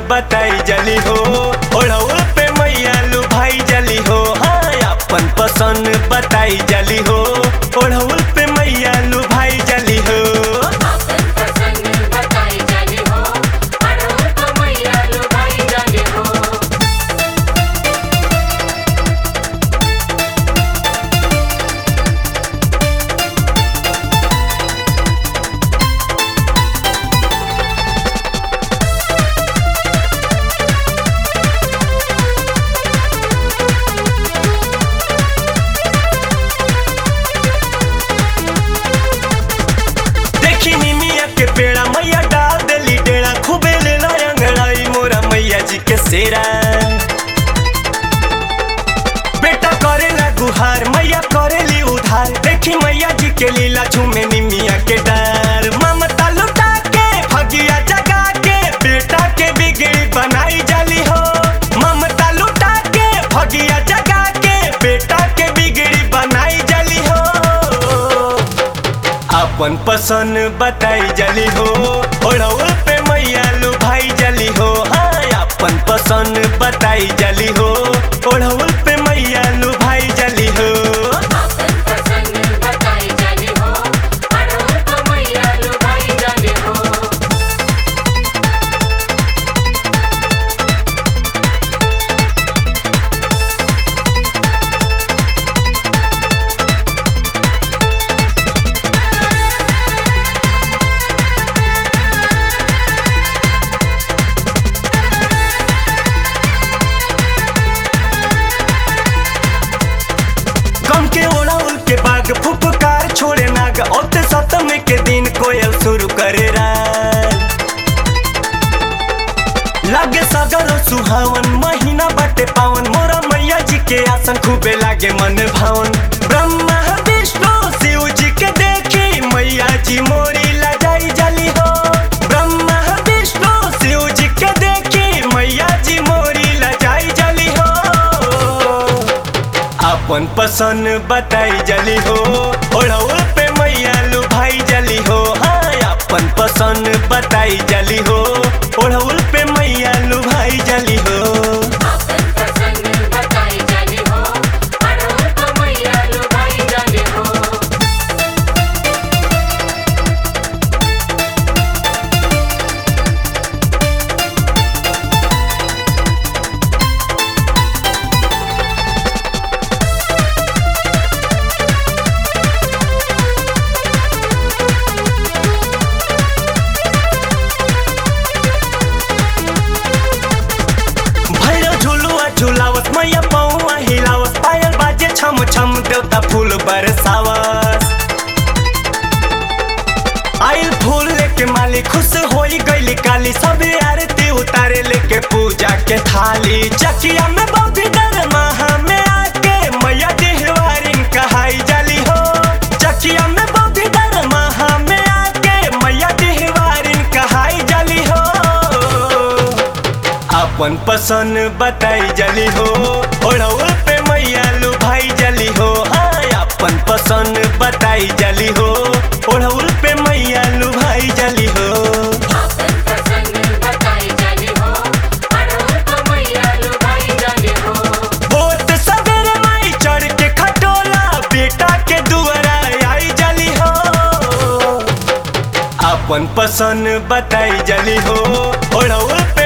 बताई जली हो ओढ़ौल पे मैया लू भाई जली हो हाँ अपन पसंद बताई जली हो ओढ़ौल पे मैया लू भाई जली हो अपन पसंद बताई जानी हो अड़हुल को मैया लुभाई जानी हो देखी निमिया के पेड़ा मैया डाल देली डेड़ा खूबे ले अंगड़ाई मोरा मैया जी के सेरा बेटा करेला गुहार मैया करेली उधार देखी मैया जी के लीला झूमे निमिया के डर ममता लुटा के भगिया जगा के बेटा के बिगड़ी बनाई जाली हो ममता लुटा के भगिया जगा के बेटा के बिगड़ी बनाई जाली हो अपन पसंद बताई जली हो ओढ़ौल पे मैया लू भाई जली हो हाँ अपन पसंद बताई जली हो ओढ़ौल पे मैया लू भाई जली हो अपन पसंद बताई जानी हो अड़हुल को मैया लुभाई जानी हो गम के ओढ़ौल के बाग फुफकार छोड़े नाग ओते सप्तमी के दिन कोयल शुरू करे राग लागे सगर सुहावन महीना बाटे पावन मोरा मैया जी के आसन खूबे लागे मन भावन ब्रह्मा विष्णु शिव जी के देखी मैया जी मोरी लजाई जली हो ब्रह्मा विष्णु शिव जी के देखी मैया जी मोरी लजाई जली हो अपन पसंद बताई जली हो ओढ़ौल पे मैया लू भाई जली हो हाँ अपन पसंद बताई जली हो ओढ़ौल पे मैया लू भाई जली हो अपन पसंद बताई जानी हो अड़हुल को मैया लुभाई जानी हो भैरव झुलुआ झुलावत मैया पौआ हिलावत पायल बाजे छम छम देवता फूल बरसावत आइल फूल लेके माली खुश होई गईली काली सब आरती उतारे लेके पूजा के थाली चकिया में बौद्धि डर महा में आके मैया देहवारिन कहाई जाली हो चकिया में बौद्धि डर महा में आके मैया देहवारिन कहाई जाली हो अपन पसंद बताई जली हो ओढ़ौल पे मैया लू भाई जली हो हाँ अपन पसंद बताई जली हो ओढ़ौल पे मैया लू भाई जली हो अपन पसंद बताई जानी हो अड़हुल को मैया लुभाई जानी हो होत सवेरे माई चढ़ के खटोला बेटा के दुआरा आई जली हो अपन पसंद बताई जली हो ओढ़ौल पे